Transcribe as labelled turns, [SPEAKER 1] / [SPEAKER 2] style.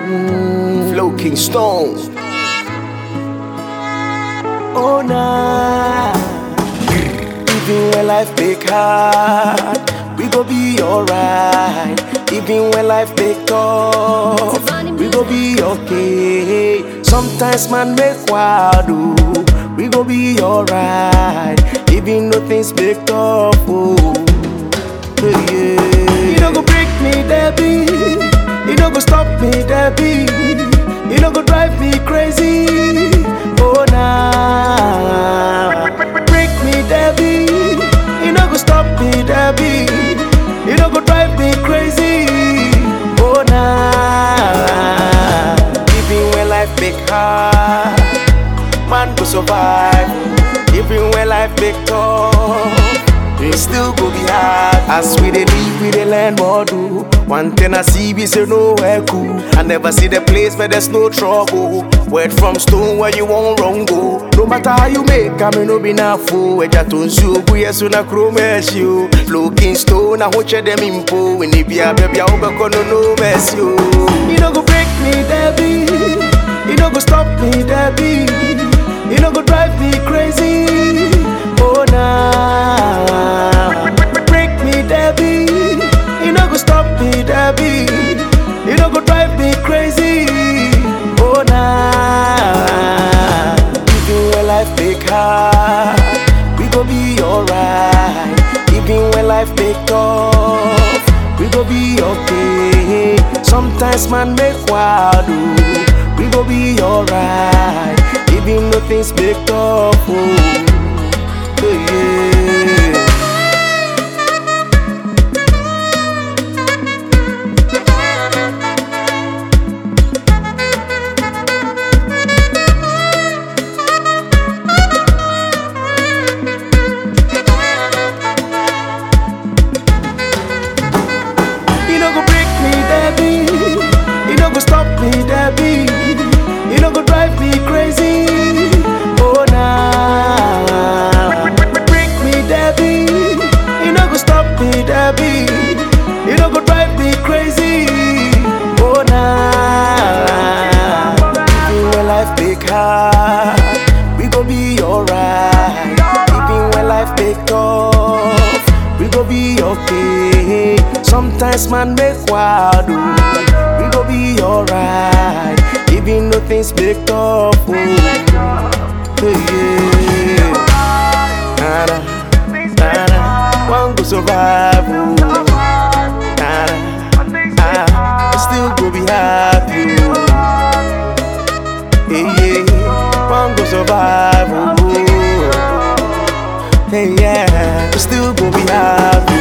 [SPEAKER 1] Mm, Flow King Stone. Oh nah. Even when life make hard, we go be alright. Even when life make tough, we go be okay. Sometimes man make wild, ooh, we go be alright. Even though things make tough, oh, yeah. You don't go break me, Debbie. You don't go stop me, Debbie. You don't go drive me crazy. Oh nah. Break me, Debbie. You don't go stop me, Debbie. You don't go drive me crazy. Oh nah. Even when life make hard, man go survive. Even when life make tough, it still go be hard. As we dey live, we dey learn more do. One thing I see, we say nowhere cool. I never see the place where there's no trouble. Word from stone where you won't wrong go. No matter how you make, I may no be na fool. Eja tonsu ogu yesu na chrome you. Looking stone, I watch them impo. When it be a baby, I hope I no no mess you. You don't go break me, Debbie. You don't go stop me, Debbie. You don't go drive me crazy. Oh nah. Break me, Debbie. You don't go stop me, Debbie. You don't go drive me crazy. Oh nah. Even when life make hard, we go be alright. Even when life make tough, we go be okay. Sometimes man make wild, ooh, we go be alright. Even though things make tough, oh, yeah. You no go break me, Debbie. You no go stop me, Debbie. You no go drive me crazy. Oh nah. Break me, Debbie. You no go stop me, Debbie. You no go drive me crazy. Oh nah. Even when life make hard, we go be alright. Even when life make tough, we go be okay. Sometimes man make wild, ooh, we go be alright. Even though things make tough, oh, yeah. Nada, nada, one go survive, oh. Nada, ah, still go be happy, oh. Yeah, yeah, one go survive, oh. Hey, yeah, still go be happy.